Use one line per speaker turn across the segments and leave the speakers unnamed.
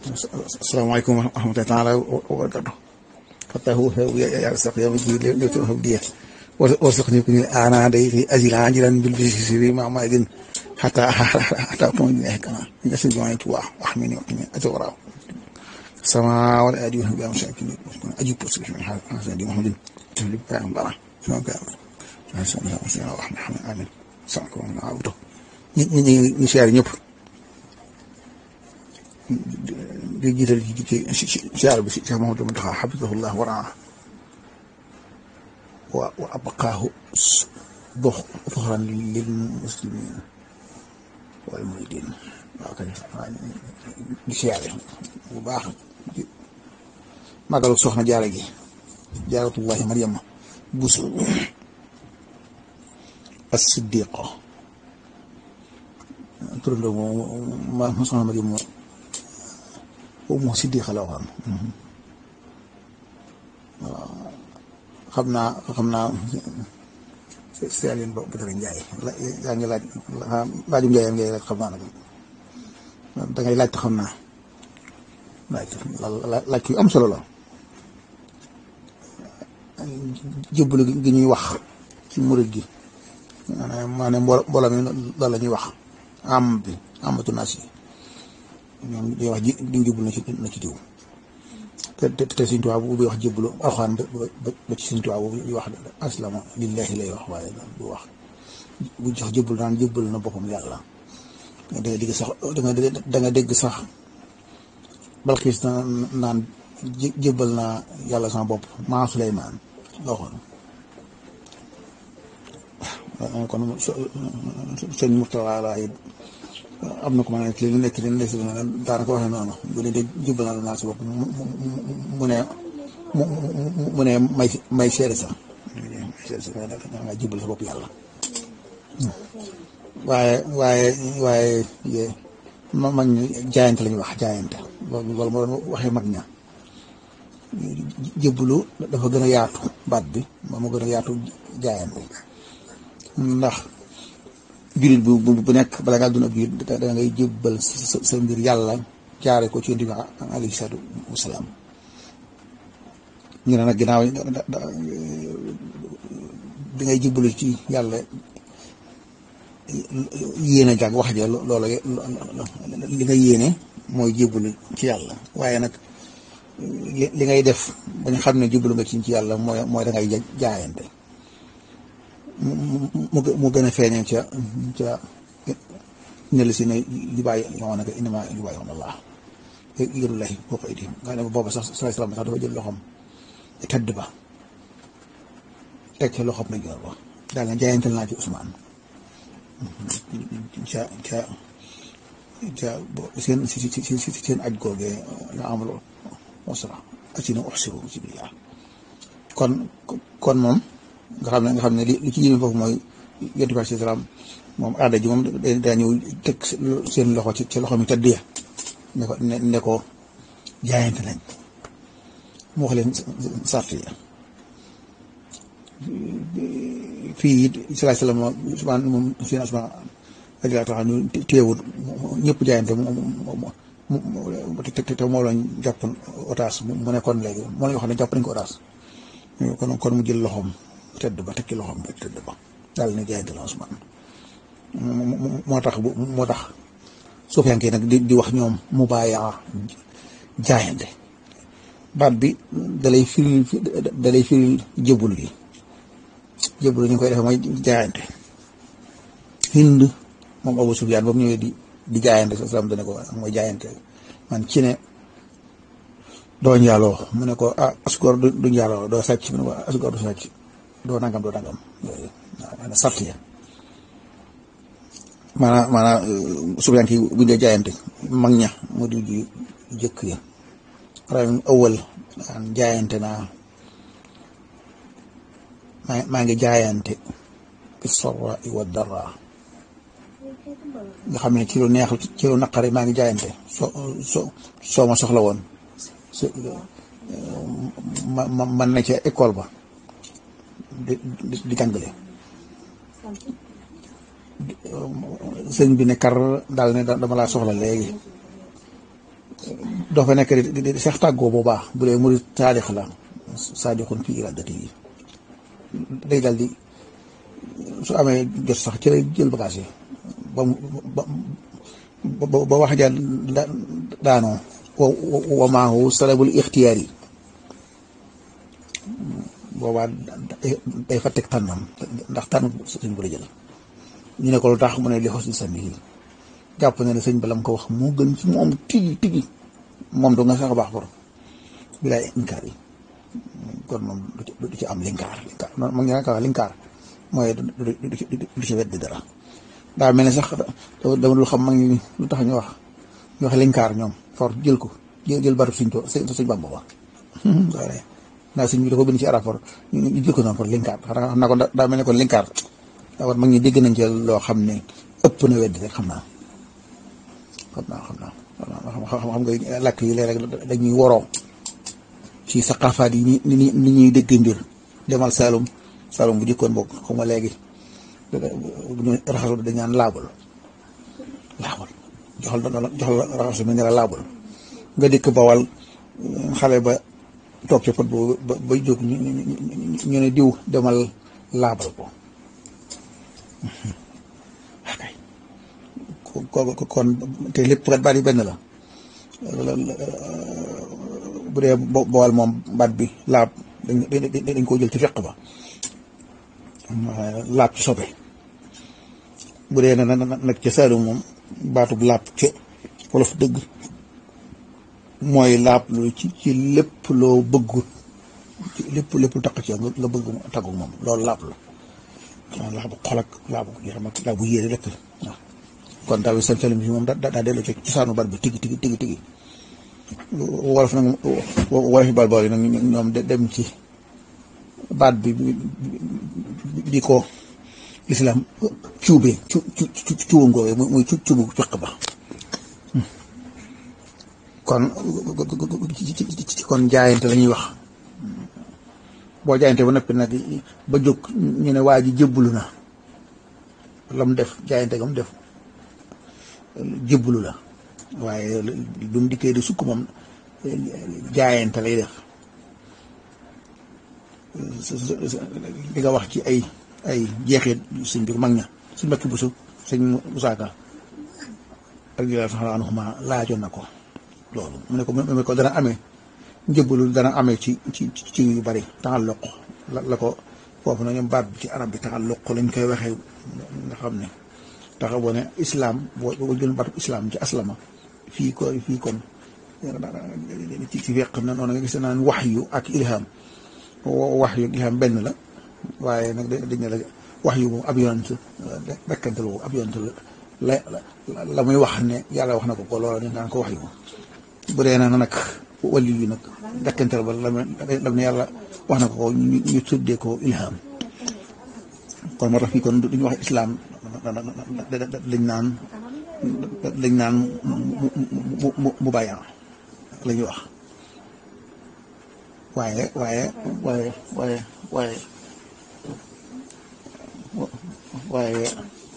asalaamaaleykum wa rahmatullahi taala wa barakatu fatahu ya saq ya mujib li tu habdiya warzuqni kun ana day fi ajil ajilan bil bisiri ma ma din hatta hatta ko ni kana ya sin jama'i tuwa wa ahmini wa qini ajwara sama wal adi wa bi amsakin ajib por sin hasan di muhammadin tulib ba ambara sama ga hasan ya hasan wa rahman amin sanko na awdo ñi ñi ñi siyaar ñëpp di jiital ci ci siyaar bi si Cheikh Mamadou Mountakha xafisahullah wa raa wa wa abqaahu dox doxran lil muslimin wal muridin waaw kay di siyaare bu baax màggalu soxna jaara gi jaaratullahi Mariama Buso as-siddiqa turandoo moom ma soxna Mariama moom boobu moo siddiqa la waxoon waaw xam naa xam naa seer yéen ba Badara Njaay yaa ngi laaj laaju njaayam ngay laaj xam naa nag da ngay laaj te xam naa laaj laaj yu am solo la jébbalu gi ñuy wax ci murid gi maanaam maanaam mbooloo mi loolu la ñuy wax am bi amatu naas yi ñoom day wax ji di jublu na ci na ci diw te te te Sëñ Tuubaa bu wax jébbalu alxuraan ba ci Sëñ Tuubaa bu wax aslama lillahi lay wax waaye du wax bu jox jébbalu naan jébbalu na boppam yàlla da nga dégg sax da nga dégg sax Balxiis naan jébbal naa yàlla sama bopp maa Suleymaan la waxoon waaw kon sëñ Murtala laay am na ko ma ne li nekk li nekk daanaka waxee noonu bu dee de jubal naa naa si bopp mu ne mu ne may may seere sax may seere sax da nga jubal sa bopp yàlla waaye waaye waaye ma mag ñi jaayante la ñuy wax jaayante loolu loolu moo doon waxee mag ña jébbalu dafa gën a yaatu baat bi moom moo gën a yaatu jaayante ndax jullit bu bu nekk bala ngaa doon ab jullit da ngay jébbal sa sa mbir yàlla jaare ko ci yonent bi alayhi salaatu wasalaam ñu ne nag ginnaaw bi ngay jébbalu ci yàlla yéene jàng wax ja loola li nga yéene mooy jébbalu ci yàlla waaye nag li ngay def ba ñu xam ne jébbalu nga ci ci yàlla mooy mooy da ngay jaayante mu mu gën a feeñee ca ca ne la si ne yu bàyyi yoon nag inama yu bàyyi woon Allah yërullahi boo koy di nga ne booba sax sallallahu alayhi wasallam sax dafa jël loxoom tëdd ba teg ca loxoom na joor ba daal na jaayantal naa ci Ousmane ca ca ca seen si si si seen aj googee la amul wasra acina uxsiru ci billah kon kon moom nga xam ne nga xam ne li li ci yéeme foofu mooy yonent bi salaam moom aada ji moom daa ñëw teg seen loxo ci ci loxo mi tëdd ya ne ko ne ko jaayante nañ mu wax leen sart ya fii it salaay salaam Usmaan moom seen Usmaan radiyallaahu taala ñu téewut ñëpp jaayante mu te te moo lañ jàppoon otaas mu ne kon léegi moo lañ wax ne jàpp nañ ko otaas kon kon mu jël loxoom tëdd ba tekki loxoom ba tëdd ba daal ne jaayante la Usmaan moo tax moo tax suufiyanke nag di di wax ñoom mu bàyyaa jaayante baat bi dalay firil dalay firil jëbul gi jëbul ñu koy defee mooy jaayante hind moom Abu Sufyaan ba mu ñëwee di di jaayante sa salaam dana ko mooy jaayante man ci ne doo njaaloo mu ne ko ah asgoor du njaaloo doo sàcc mu ne ko asgoor du sàcc doo nangam doo nangam yooyu waaw sart ya maanaam maanaam subiyank yi buñ dee jaayante mag ña mu di ju jëkk ya rawin ëwal jaayante naa maa maa ngi jaayante bi sarra wa dara nga xam ne ci lu neex ci lu naqari maa ngi jaayante soo soo soo ma soxla woon ma ma man na ca école ba di di jàngale sëñ bi ne kar daal ne dama laa soxla léegi doo fa nekk di di sax tàggoo bu baax bu dee murid saadix la saadixun fii iradati yi day dal di su amee jot sax ci lay jël bagage yi ba mu ba ba wax ja daanoo wa wa maahu salabul ixtiyaar yi boobaa day fa teg tànnam ndax tànn sëñ bu la jël ñu ne ko lu tax mu ne li xos di sànni yi jàpp ne ne sëñ balam ko wax moo gën ci moom tigi tigi moom do nga sax baax bor bi laay inkaar yi kon moom du ci am linkaar linkaar noonu mag ñi nga wax linkaar mooy du ci weddi dara daa mel ne sax dama dul xam mag ñi lu tax ñu wax ñu wax linkaar ñoom for jël ko jël barab suñ to suñ bamba ba waaye naa suñ bi da ko bind ci rapport ñu jël ko noonu pour linkaar xanaa xam naa ko daa mel ne kon linkaar daa war mag ñi dégg nañ ci loo xam ne ëpp na weddi rek xam naa xam naa xam naa xam nga làkk yi léeg-léeg dañuy woroo ci saqaafaat yi ni ni ñuy dégg mbir demal Saalum Saalum bu jëkkoon bokk xaw ma léegi bu ñu raxasu dañ naan laabul laabul joxal joxal raxasu mi nga la laabul nga dikk bawal xale ba toog ci pot boobu ba ba jóg ñu ñu ne diw demal laabal ko kon te lépp kat baat yi benn la bu dee bawal moom baat bi laab dañ dañ koo jël ci feq ba laab ci sobe bu dee na nag ca Saalum moom baatub laab ca wolof dëgg mooy laab lu ci ci lépp loo bëggut ci lépp lépp lu taq ci nga bëgg taggu moom loolu laab la laabu xol ak laabu yaram ak laabu yére lépp waaw kon daal seen salim bi moom daa daa delloo ci cosaanu baat bi tigi tigi tigi tigi wolof nag wolof yi baat bool yi nag ñoom dem ci baat bi di ko lislaam cuubee cu cu cuubam googee muy cuubu fiq ba kon kon jaayante la ñuy wax boo jaayante ba noppi nag ba jóg ñu ne waa ji jébbalu na la mu def jaayante ga mu def jébbalu la waaye du mu dikkee di sukk moom jaayante lay def li nga wax ci ay ay jeexit suñ biir mag ña suñ mbakki busu sëñ musaaka ak jëlaat sax anhuma laajoon na ko loolu mu ne ko mu ko dana amee njëbbalu dana amee ci ci ci yu bari taxalluq la la ko foofu na ñoom baat bi ci arab bi taxalluq lañ koy waxee nga xam ne taxa boo ne islam boo boo jël baatu islam ci aslama fii ko fii kon ci ci fekk na noonu nga gis naan wax yu ak ilham wax yu ilham benn la waaye nag dañ ne la wax yu moom ab yonent rekkantal boobu ab yonent la la muy wax ne yàlla wax na ko ko loola ne naan ko wax yu bu dee na nag wàllu yu nag rekkantal ba lam ne yàlla wax na ko ko ñu tuddee ko ilham kon moo tax fii kon duñu wax islam lañ naan lañ naan mu mu bàyyi la ñuy wax waaye waaye waaye waaye waaye waaye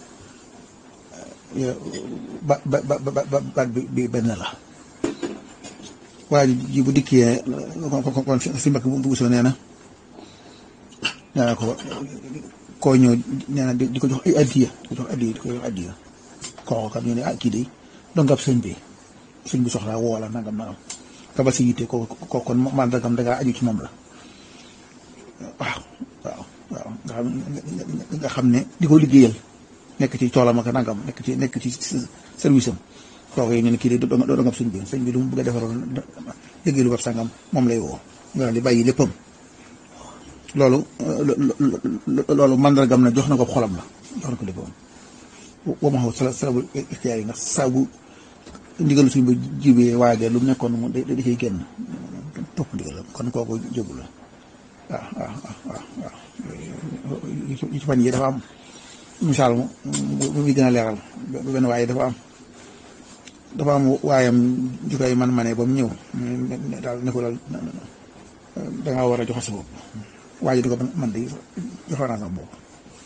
ba ba ba ba baat bi bi benn la waaye ji bu dikkee kon kon si mbakk bu busoo nee na nee na ko koo ñëw nee na di ko jox ay addiya di ko jox addiya di ko jox addiya kooku kat ñu ne ah kii de donc ab sëñ bi sëñ bi soxlaa woo la nangam nangam kabal si yitte ko ko kon man dagam dangaa aju ci moom la waaw waaw waaw nga xam nga xam ne di ko liggéeyal nekk ci toolam ak nangam nekk ci nekk ci service am kooku yi ñu ne kii de doo doo sëñ bi sëñ bi lu mu bëgg a defaroon liggéeyalu bab sangam moom lay woo nga di bàyyi léppam loolu loolu mandargam na jox na ko xolam la jox na ko léppam wa ma xaw sala salabul ixtiyaar yi ndax saabu ndigalu suñ ba jibee waajee lu mu nekkoon mu da da ciy génn topp ndigal kon kooku jógu la waaw waaw waaw waaw yi ci fan yi dafa am misaal mu bu muy gën a leeral benn waaye dafa am dafa am waayam jukoy man mane ba mu ñëw daal ne ko daal dangaa war a joxe sa bopp waaye di ko man de joxe naa sama bopp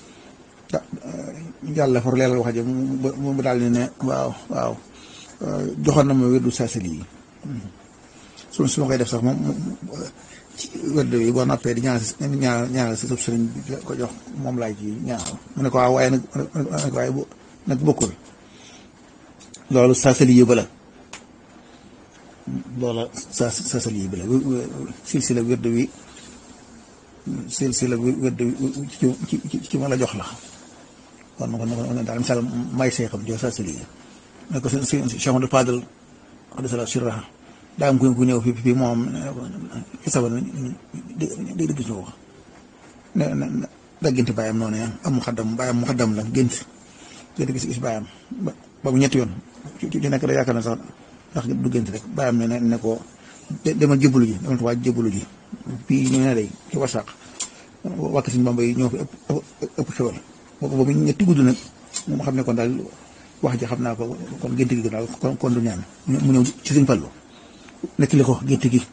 yàlla for leeral wax ji mu daal di ne waaw waaw joxoon na ma wérdu saasali yi su su ma koy def sax moom ci wedd bi boo noppee di ñaan si ñaan ñaanal si sëb sëriñ bi ko jox moom laay ci ñaanal mu ne ko waaw waaye nag nag waaye bu nag bokkul loolu saasali yëba la loola sa saasali yëba la silsila wedd wi silsila wedd wi ci ci ci ma la jox la kon kon kon daal misaal may seexam jox saasali yi ne ko si si Cheikh Amadou Fadal wax dëgg sirra daa am ku ku ñëw fii fii moom xisaba na di di di gis ko ne ne daa gént bàyyam noonu ya am mu xaddam bàyyam mu xaddam la gént gént gis gis bàyyam ba ba mu ñetti yoon ci ci nekk da yaakaar na sax ndax du gént rek bàyyam ne ne ko demal jébbalu ji demal tubaab jébbalu ji fii ñu ne day ci wasaq wàkk suñu bamba yi ñoo fi ëpp ëpp xewal boobu ba mu ñetti gudd nag moom xam ne kon daal wax ji xam naa ko kon gént gi daal kon kon du ñaan mu ñëw ci suñ fallu nekk li ko gént gi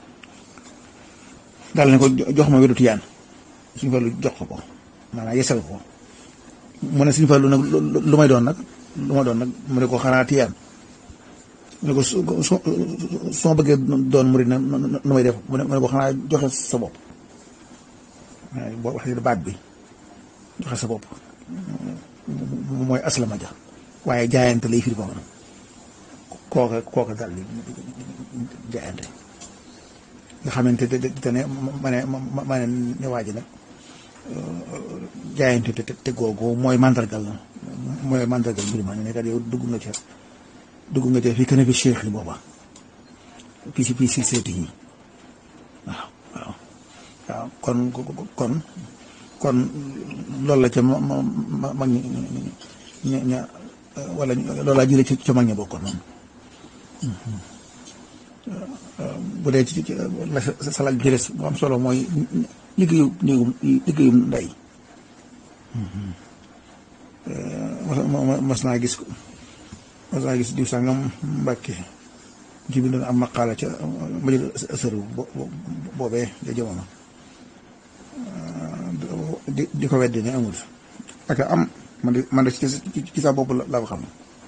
daal ne ko jox ma wedu tiyaan suñ fallu jox ko ko maanaam yesal ko mu ne suñ fallu nag lu may doon nag lu ma doon nag mu ne ko xanaa tiyaan mu ne ko su su ma bëggee doon murid na lu may def mu ne ko xanaa joxe sa bopp boo waxee baat bi joxe sa bopp mooy aslama ja waaye jaayante lay firi foofu kooka kooka dal di jaayante nga xamante te ne ma ne ma ne ne waa ji nag jaayante te te googu mooy mandargal mooy mandargal mbir ma ne kat yow dugg nga ca dugg nga ca fii kën a fi cheikh yi booba fii si fii si seeti yi waaw waaw waaw kon kon kon loolu la ca ma ma mag ñi ña ña wala loolu laa jëlee ca mag ña bokkoon moom bu dee ci la sa laaj bi ci des bu am solo mooy liggéeyu néegum liggéeyum ndey mas naa gis mas naa gis diw sàngam mbàkke ci bindoon am maqaala ca ma jël sër boobee ja jamono di di ko weddi ne amul ak am man de man de ci sa bopp laa ko xam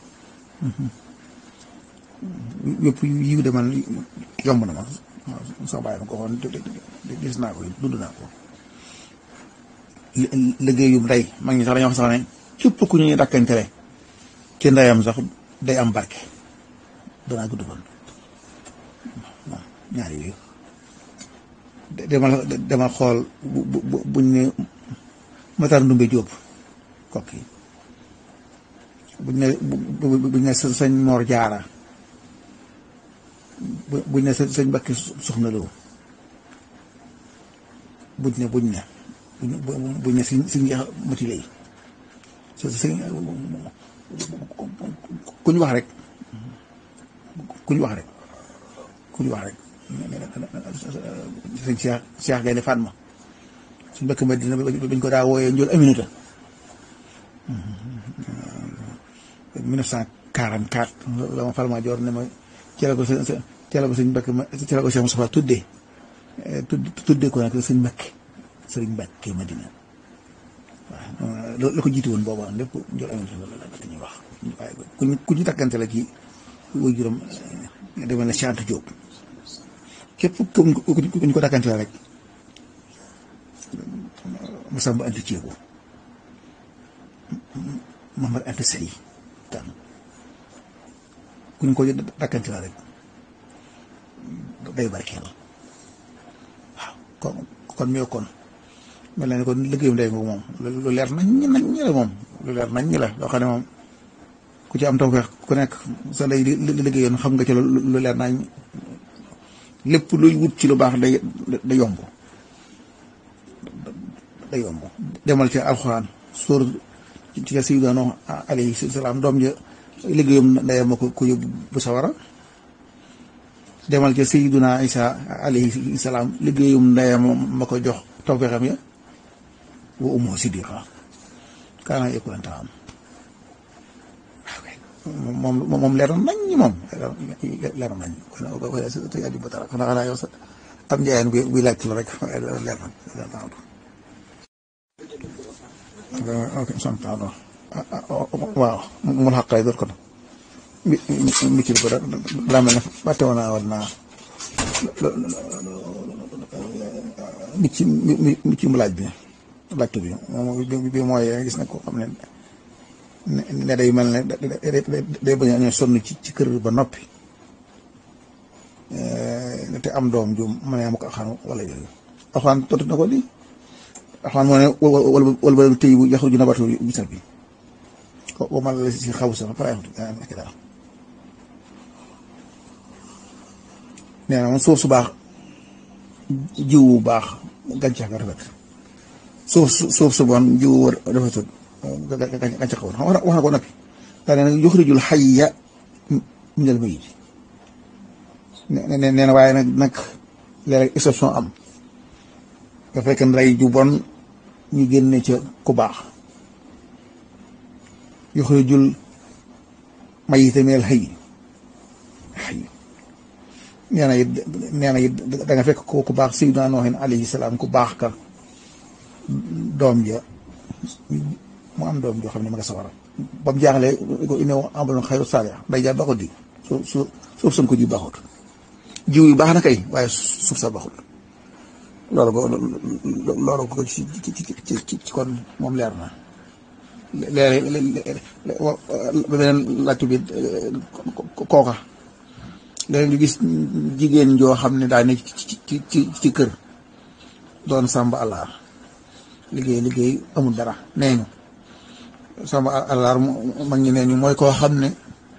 yëpp yiw de man yomb na ma sax bàyyi ma ko xoon gis naa ko dund naa ko liggéeyum ndey mag ñi sax dañoo wax sax ne képp ku ñuy dakkantele ci ndeyam sax day am barke danaa gudd fan waaw ñaari yooyu demal demal xool bu bu buñ ne Matar Ndumbe Jóob kokki buñ ne buñ ne sëñ Moor Jaara buñ ne sëñ Mbàkke Soxna Lo buñ ne buñ ne buñ ne siñ siñ yax mati lay sëñ kuñ wax rek kuñ wax rek kuñ wax rek sëñ Cheikh Cheikh Gaynde Fatma suñ mbëkk ma dina bañ ko daa wooyee njool Aminata 1944 la ma Falma Joor ne ma ci la ko sëñ ci la ko sëñ mbëkk ma ci la ko Cheikh Moustapha tuddee tuddee ko nag sëñ mbëkk sëriñ mbëkk Madina waaw loolu la ko jiitu woon booba lépp njool Aminata la la ñuy wax waaye ku ñu ku ñu takkante la ci wuy juróom demal na Cheikh Diop képp ku ñu ko dakkante la rek Masamba Anta Ceebo Mamar Anta Sali tan ku ñu ko dakkante la rek day barkeel waaw kon kon ñoo kon mel na ni kon liggéeyum day moom lu leer nañ nañ ñi la moom lu leer nañ ñi la loo xam ne moom ku ci am tawfeex ku nekk sa lay liggéeyoon xam nga ci lu leer nañ lépp luy wut ci lu baax day day yomb day yomb demal ci alxuraan sóor ci sayyidina Nuux alayhi salaam doom ja liggéeyam ndeyam ma ko ko yóbbu bu sawara demal ci sayyidina Isa alayhi salaam liggéeyum ndeyam ma ko jox tawfeexam ya wa ummuhu siddiqa kaana yakulan taam moom moom leer nañ moom leer nañ kon kon te yaa di ba dara kon xanaa yow sa am njaayeen bi buy laaj la rek leer nañ leer nañ ok sant waaw mun xaqay door ko mi mi ci ko da daa mel ne fàtte woon naa war naa mi ci mi mi ci mu laaj bi laajte bi moom bi mooy gis na ko xam ne ne day mel ne day bañ a ñoo sonn ci ci kër ba noppi te am doom ju mën a am ko axaan wala yooyu axaan tontu na ko di axaan moo ne wala wala ba tey bu yaxru ju nabatu bisal bi ko man la si xaw sa pare nekk daal nee na moom suuf su baax jiw bu baax gàncax ga rafet suuf su suuf su bon jiw wër rafetul gàncax ga woon xam wax na ko noppi daa ne nag yuxrijul xayya minal mayyit nee na waaye nag nag léeg-léeg exception am nga fekk ndey ju bon ñu génne ca ku baax yuxrijul mayyita minal hayyi hayyi nee na it nee na it da nga fekk ko ku baax Sayyidina Noohin alayhi salaam ku baax ka doom ja mu am doom joo xam ne ma nga sawara ba mu jaaxlee ko inne amaloon xayru saalih day jaar baaxut di su su suuf sam ko ji baaxut jiw yu baax na kay waaye suuf sa baaxut loolu ko loolu ko ci ci ci ci kon moom leer na léeg-léeg ba beneen laajtu bi kooka léegi nga gis jigéen joo xam ne daa ne ci ci ci ci kër doon sàmba àllaar liggéey liggéey amul dara nee ñu sàmba àllaar mag ñi nee ñu mooy koo xam ne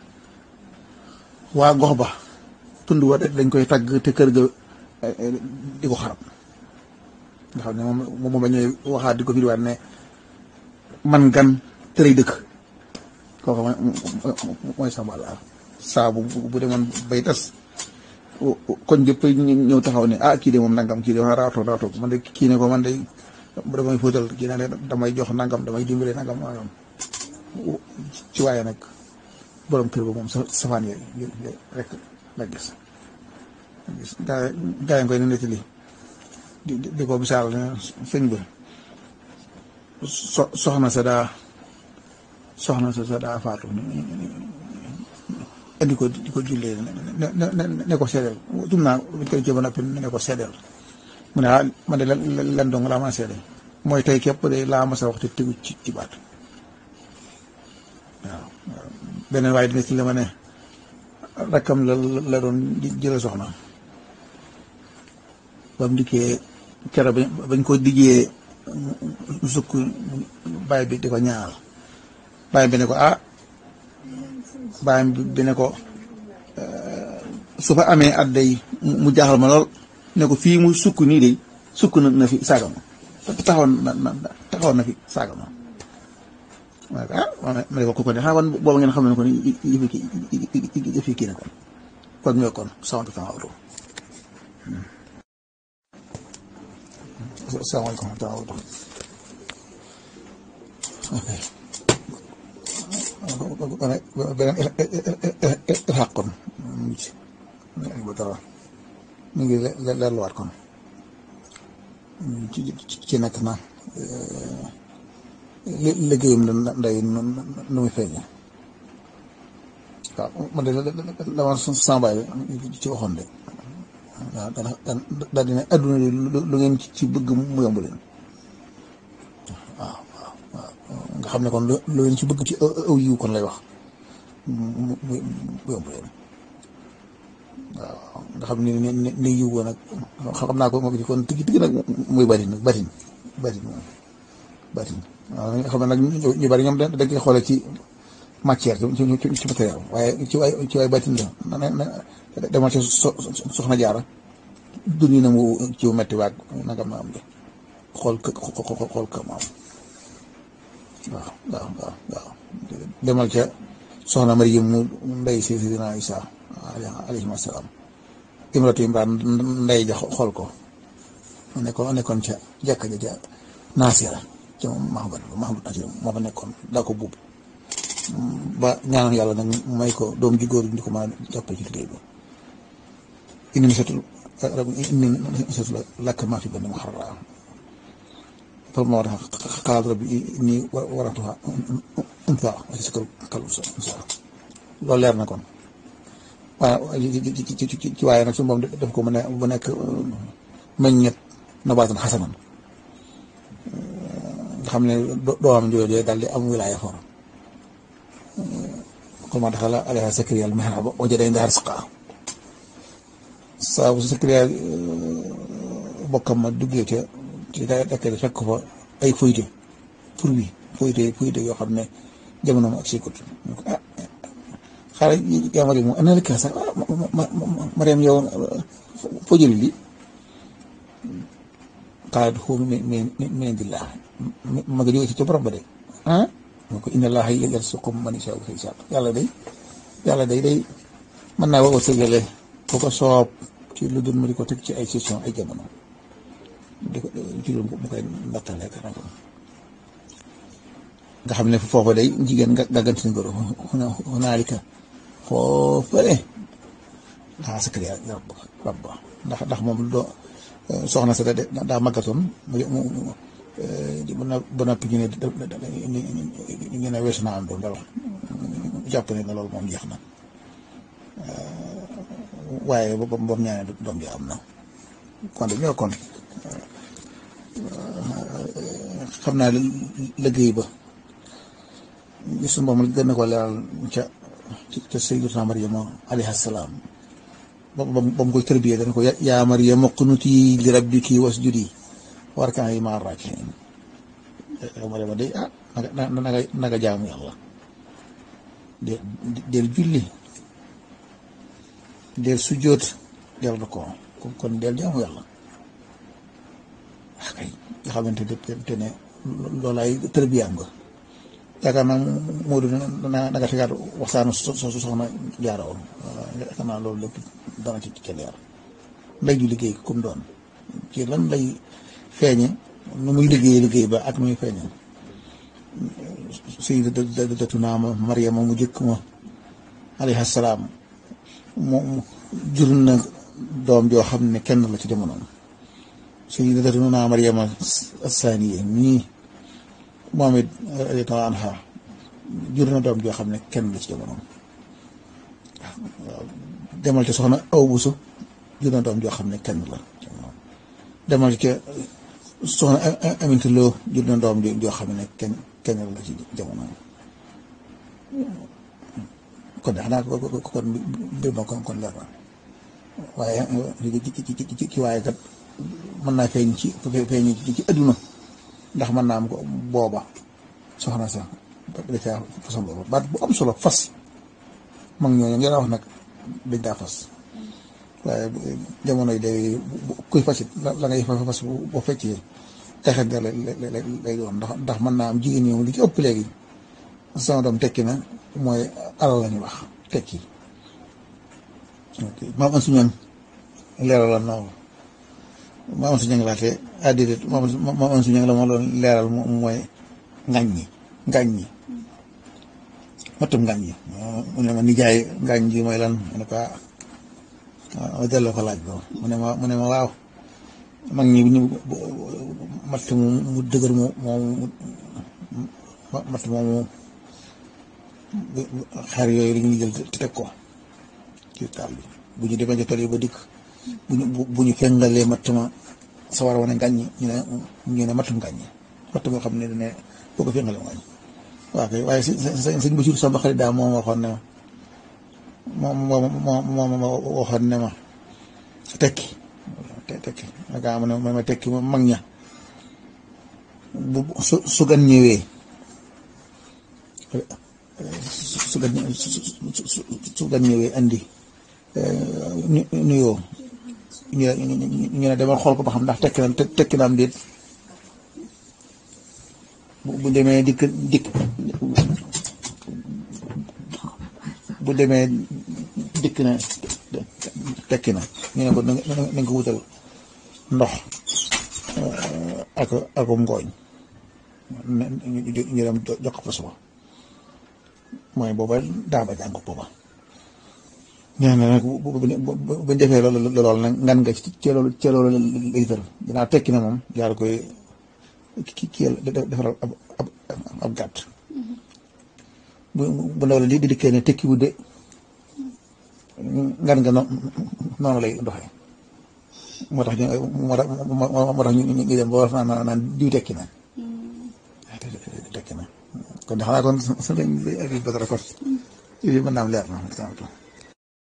waa gox ba tund wa dañ koy tagg te kër ga di ko xarab nga xam ne moom moom ba ñëwee waxaat di ko firiwaat ne man gan tërëy dëkk kooku mooy sàmba àllaar saa bu bu demoon bay tas koñ jëpp ñëw taxaw ne ah kii de moom nangam kii de wax raatoo raatoo man de kii ne ko man de damay fóotal kii ne damay jox nangam damay dimbale nangam nangam ci waaye nag borom kër ba moom sa safaan yooyu rek la gis gis gaa gaa yi koy ne nettali di di ko misaal ne sëñ bi so soxna sa daa soxna sa sa daa faatu indi ko di ko jullee ne ne ne ko seedeel tum naa buñ koy jëba noppi ne ko seedeel mu ne ah man de len dong laa ma seede mooy tey képp de laa ma sa wax te tegu ci ci baat waaw beneen waaye dina ci la ma ne rakkam la la doon jële soxna ba mu dikkee kero bañ ko dijjee sukk bàyyi bi di ko ñaal bàyyi bi ne ko ah bàyyi bi ne ko su fa amee at day mu jaaxal ma lool ne ko fii mu sukk nii de sukk na na fi saaga ma taxawoon na na taxawoon na fi saaga ma ah ma ne ko ku ko ne xanaa kon booba ngeen xam ne ko ni yëfi kii yëfi kii ne kon kon ñooy kon sant kan awto asalaamaaleykum wa rahmatulah beneen ilxaq kon ba dara mu ngi leerluwaat kon ci ci nekk na liggéeyam la nday nu muy feeñe waaw man de dama sambaay ci waxoon de waaw daal dina adduna de lu ngeen ci bëgg mu yomb leen waaw waaw waaw nga xam ne kon lu ngeen ci bëgg ci aw yiw kon lay wax mu mu yomb leen waaw nga xam ne ne ne yiw woon nag xam naa ko moom ci kon tigi tigi nag muy batin nag batin batin moom batin waaw nga xam ne nag ñu bari ñoom dañ koy xoole ci matière ci ci matériel waaye ci waay ci waay batin la na demal ci soxna jaara duni na mu ci metti waag nangam na am de xool kë xool kë maam waaw waaw waaw waaw demal ca soxna Mariam mu ndey si sidina Isa alayhi salaam imratu imran ndey ja xool ko nekkoon nekkoon ca jàkka ja ca naasira ca Mahamad Mahamad naasira moo fa nekkoon daa ko buub ba ñaanal yàlla nag may ko doom ji góor di ko mën a jàppale ci liggéey bi inni nasatul inni nasatul lakk maa fi benn mu xarala foofu ma war a xalaat rabbi inni waratuha unsa wa si kal kalu sa loolu leer na kon waaye ci ci ci ci waaye nag suñu moom def ko mu ne bu nekk meññet nabaatan xasanan nga xam ne doomam jooju daal di am wilaaya for kon ma daxala alayha Sakariya al-mihraba wajada indaha rizqan saa bu Sakariya bokkam ma duggee ca ci dakk bi fekk fa ay foyte pour bi foyte foyte yoo xam ne jamono ma ak sikut ah xaaral yaa Mariam mu ana laka sax Mariam yow foo jëli li qaalat huwa min min indillah ma nga jóge ci ca borom ba de ah moo ko inna allaha yarzuqu man yashaa'u bi xisaab yàlla day yàlla day day mën naa woo sëgale ko ko soob ci lu dul ma di ko teg ci ay session ay jamono di ko ci lu mu koy ndattale nga xam ne foofa day jigéen nga gàggante ni goro hunaalika foofale daa Sakariya rab rab ndax ndax moom doo soxna sa daa màggatoon mu ba noppi ñu ne ñu ne weesu naa am doom dara jàpp ne na loolu moom jeex na waaye ba ba mu ñaanee doom ji am na kon de ñoo kon xam naa liggéey ba gis moom gën na ko leeral ca ca Sayyidatuna Maryama alayha salaam ba ba mu koy tërbiyee dana ko yaa Maryama qunuti li rabbiki wasjudi warka'i ma'a raaki'iin yow Maryama de ah na na naga jaamu yàlla de del julli del sujjóot del na ko kon del jaamu yàlla ah kay nga xamante te ne loolaay tërbiyaam nga yaakaar naa Modou na nga tegaat waxtaanu so soxna jaara woon yaakaar naa loolu lépp dana ci ca leer ndey ju liggéey comme doon ci lan lay feeñe nu muy liggéey liggéey ba ak nu muy feeñe sayyidatuna Maryama mu jëkk ma alayhi salaam mu jur na doom joo xam ne kenn la ci jamonoom sayyidatuna Maryama as-saaniya nii moom it radiyallaahu anha jur na doom joo xam ne kenn la ci jamonoom waaw demal ci soxna aw busu jur na doom joo xam ne kenn la demal ci soxna Aminta Lo jur na doom joo xam ne kenn kenn la ci jamonoom kon de xanaa ko kon mbir ma kon kon leer na waaye ci ci waaye kat mën naa feeñ ci feeñ ci adduna ndax mën naa am ko booba soxna sax da caa façon booba baat bu am solo fas mag ñooñu ngeen wax nag dañ daa fas waaye jamono yi day kuy fasit la ngay fa fas boo feccee texet nga lay doon ndax ndax mën naa am jigéen ñoom li ci ëpp léegi sama doom tekki na mooy alal la ñu wax tekki maam an suñu leeral la noonu maam an suñu laate addidét maam an suñu la moo doon leeral mooy ngañ ñi ngañ ñi matum ngañ ñi mu ne ma nijaay ngañ ji mooy lan mu ne ko ma delloo ko laaj bo mu ne ma mu ne ma waaw mag ñi ñu matt mu mu dëgër mu moom matt moomu xar yooyu dañuy jël te teg ko ci taal bi bu ñu demee ci tool yi ba dikk bu ñu bu ñu fengalee matt ma sawar wane ngàññi ñu ne ñu ne mattum ngàññi matt moo xam ne dane boo ko fengalee ngàññi waaw kay waaye sëñ sëñ Basiru Samba xarit daa moom waxoon ne ma moom moom moom waxoon ne ma tekki tekki aka mu ne ma tekki ma mag ña bu su su gan ñëwee su gan su gan ñëwee andi nuyoo ñu ñu ne demal xool ko ba xam ndax tekki na tekki na am déet bu demee dikk dikk bu demee dikk na tekki na ñu ne ko nañ ko wutal ndox ak akum ngooñ ñu dem jox ko fa suba mooy booba daa ba jàng booba ñaan na nag buñ defee loolu loolu nag ngan nga ci loolu ci loolu lay tër dinaa tekki na moom jaar koy ki ki defaral ab ab ab gàtt bu bu ndaw la di dikkee ne tekki wu de ngan nga noonu lay doxee moo tax ñu moo tax moo tax ñu ñu dem ba wax naan naan diw tekki na tekki na kon xanaa kon su lañ Aliou Badara kon mën naa am leer na